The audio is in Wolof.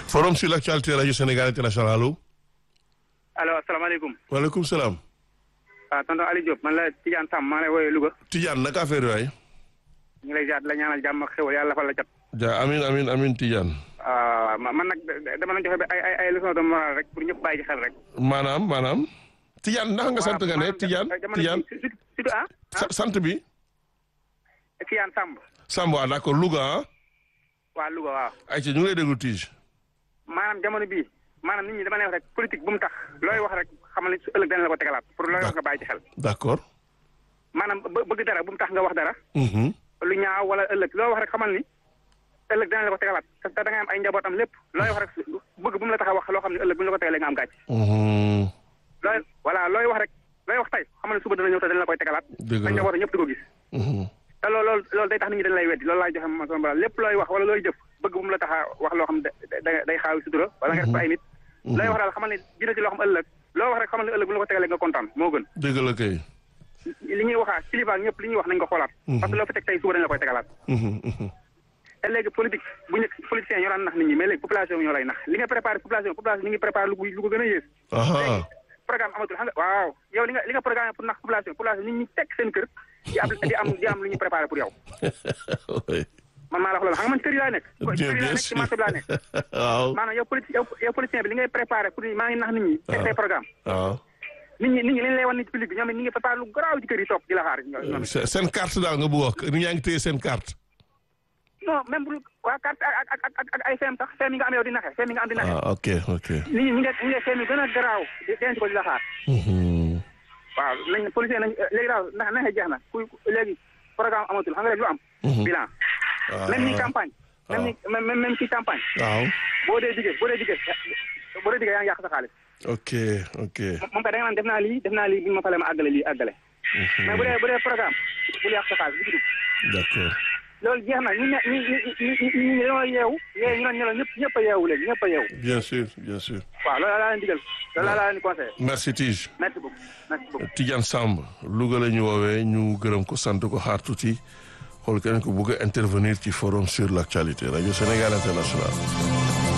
forum sur l'actualité rajo Sénégal international allo. allo asalaamaaleykum. waaleykum salaam. waaw tonton Aliou Diop man la Tidiane Sam maa lay woowee Louga. Tidiane naka affaire yi waay. ñu ngi lay ziar di la ñaanal jàmm ak xéwal yàlla fa la cat. ja amin amin amin Tidiane. waaw man nag dama la joxe ba ay ay ay leçon de morale rek pour ñëpp bàyyi ci xel rek. maanaam maanaam. Tidiane ndax nga sant nga ne Tidiane Tidiane surtout ah. sant bi. Tidiane Samb. Samb waaw d'accord Louga ah. waa Louga waaw. ayca ñu ngi lay déglu Tige. maanaam jamono bii maanaam nit ñi dama lay wax rek politique bu mu tax looy wax rek xamal ne su ëllëg dana la ko tegalaat pour looy wax nga bàyyi ci xel. d'accord. maanaam bëgg dara bu mu tax nga wax dara. Mhm. lu ñaaw wala ëllëg loo wax rek xamal ni ëllëg dana la ko tegalaat te da ngay am ay njabootam lépp looy wax rek bëgg bu mu la tax a wax loo xam ne ëllëg bu ñu la ko tegalee nga am gàcc. Mhm. looy voilà looy wax rek looy wax tey xamal ne suba dana ñëw te dana la koy tegalaat. Dëgg la sa njaboot ñëpp di ko gis. Mhm. te loolu loolu loolu day tax nit ñi dañ lay weddi loolu laay joxe ma sama lépp looy wax wala looy jëf bëgg bu mu la tax a wax loo xam ne da day xaawi sutura wala nga def ko ay nit. looy wax daal xamal ne dina ci loo xam ëllëg loo wax rek xamal ne ëllëg bu ñu la ko tegalee nga kontaan moo gën. dëgg la kay. li ñuy waxaa kilifa ak ñëpp li ñuy wax nañ ko xoolaat. parce que loo fi teg tey suba dañ la koy tegalaat. Mhm, mhm. te léegi politique bu njëkk politiciens ñoo daan nax nit ñi mais léegi population bi ñoo lay nax li nga préparé population population ñu ngi préparé lu ko lu ko gën a yées. aha programme amatul xam nga waaw yow li nga li nga programme pour nax population population nit ñi tekk seen kër di am di am di am lu ñuy préparé pour yow oui. man maa la wax loolu xam nga man kër yi laa nekk. bien kër yi laa bien nekk ci sûr marché bi laa nekk. waaw maanaam yow politique yow yow politicien bi li ngay préparé pour ni maa ngi nax nit ñi. teg say programme waaw. nit ñi nit ñi li ñu lay wan nit ci public bi ñoom it ñi ngi préparé lu garaaw ci kër yi toog di la xaar ñoom it. Se- seen carte daal nga bëgg wax ni ñaa ngi téye seen carte. non même bu waa carte ak ak ak ak ak ay feem sax feem yi nga am yow di naxe feem yi nga am di naxe. ah ok ok. nit ñi ñi nga ñi nga feem yi gën a garaaw di denc ko di la xaar. Mhm. waaw nañ policier nañ léegi daal ndax naxe jeex na ku léegi programme amatul xam nga léegi lu am. bilan même ni campagne. même ni même même même ci campagne. waaw. boo dee diggee boo dee diggee boo dee diggee yaa ngi yàq sa xaalis. ok ok. moom kay da nga naan def naa lii def naa lii bu ñu ma falee ma àggale lii àggale. mais bu dee bu dee programme bul yàq sa xaalis bu ci dugg. d'accord. loolu jeex na ñu ne ñu ñu ñu ñu ñu dañoo yeewu yeewu ñu doon ñelaw ñëpp ñëpp a yeewu léegi ñëpp a yeewu. bien sûr bien sûr. waaw loolu laa leen digal loolu laa leen di conseillé. merci Tige. merci beaucoup merci beaucoup. Tidiane Samb Louga la ñu woowee ñu gërëm ko sant ko xaar tuuti xool keneen ko bëgg a intervenir ci forum sur l'actualité rajo Sénégal international.